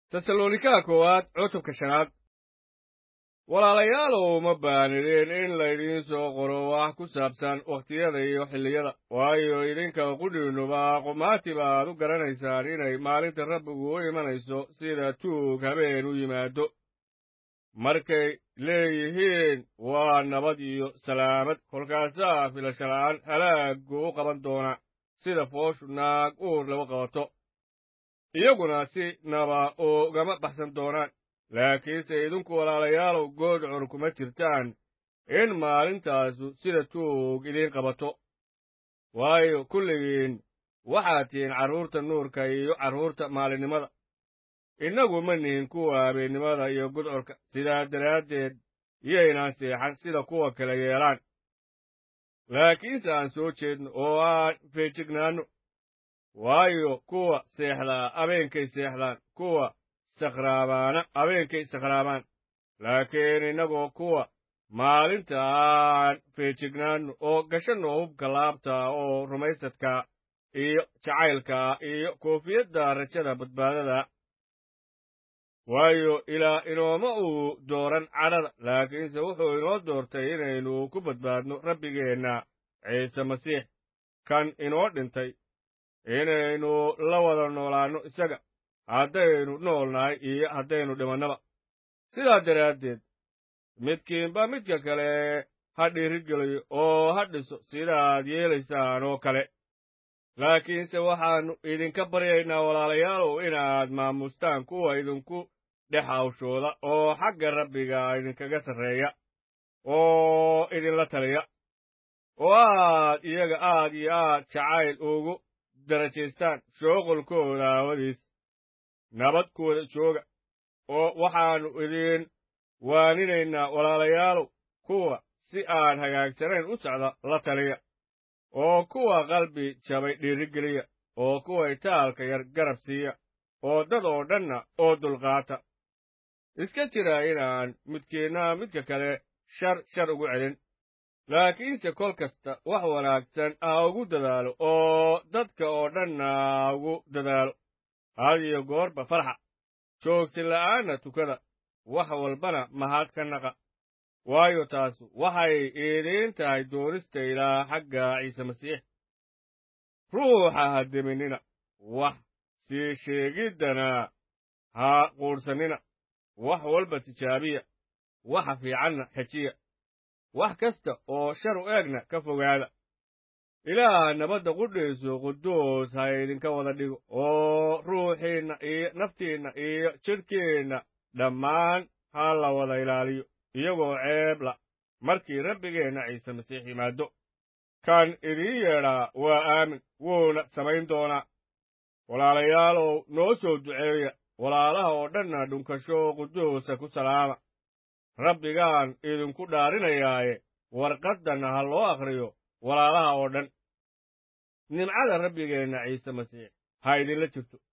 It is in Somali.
tesalonika koowaad cutubka shanaad walaalayaalow ma baanideen in laydiin soo qoro wax ku saabsan wakhtiyada iyo xilliyada waayo idinka qudhiinnuba qumaati baad u garanaysaan inay maalinta rabbigu u imanayso sida tuug habeen u yimaado markay leeyihiin waa nabad iyo salaamad kolkaasaa filashala'aan halaaggu u qaban doona sida fooshu naag uur lagu qabato iyaguna si naba ugama baxsan doonaan laakiinse idinku walaalayaalow goodcur kuma jirtaan in maalintaasu sida tuug idiin qabato waayo kulligiin waxaad tihiin carruurta nuurka iyo carruurta maalinimada innagu ma nihin kuwa habeennimada iyo gudcurka sidaa daraaddeed iyaynaan seexan sida kuwa kale yeelaan laakiinse aan soo jeedno oo aan feejignaanno waayo kuwa seexdaa abeenkay seexdaan kuwa sakhraabaana abeenkay sakhraabaan laakiin innagoo kuwa maalinta aan feejignaanno oo gashanno hubka laabta oo rumaysadka iyo jacaylka iyo koofiyadda rajada badbaadada waayo ilaa inooma uu dooran cadhada laakiinse wuxuu inoo doortay inaynu ku badbaadno rabbigeenna ciise masiix kan inoo dhintay inaynu la wada noolaanno isaga haddaynu nool nahay iyo haddaynu dhimannaba sidaa daraaddeed midkiinba midka kale ha dhiirigeliyo oo ha dhiso sidaad yeelaysaan oo kale laakiinse waxaannu idinka baryaynaa walaalayaalow inaad maamustaan kuwa idinku dhex hawshooda oo xagga rabbiga idinkaga sarreeya oo idinla taliya oo aad iyaga aad iyo aad jacayl ugu darajaystaan shooqolkooda aawadiis nabad kuwada jooga oo waxaannu idin waaninaynaa walaalayaalow kuwa si aan hagaagsanayn u socda la taliya oo kuwa qalbi jabay dhiirigeliya oo kuwa itaalka yar garab siiya oo dad oo dhanna oo dulqaata iska jira inaan midkiinna midka kale shar shar ugu celin laakiinse kol kasta wax wanaagsan ha ugu dadaalo oo dadka oo dhanna ha ugu dadaalo had iyo goorba farxa joogsin la'aanna tukada wax walbana mahad ka naqa waayo taasu waxay idiin tahay doonista ilaa xagga ciise masiix ruuxa ha deminina wax sii sheegiddana ha quudhsannina wax walba tijaabiya waxa fiicanna xejiya wax kasta oo shar u eegna ka fogaada ilaaha nabadda qudhiisu quduus ha idinka wada dhigo oo ruuxiinna iyo naftiinna iyo jidhkiinna dhammaan ha la wada ilaaliyo iyagoo ceebla markii rabbigeenna ciise masiix yimaado kan idiin yeedhaa waa aamin wuuna samayn doonaa walaalayaalow noo soo duceeya walaalaha oo dhanna dhunkasho quduusa ku salaama rabbigaan idinku dhaarinayaaye warqaddanna ha loo akhriyo walaalaha oo dhan nimcada rabbigeenna ciise masiix ha idinla jirto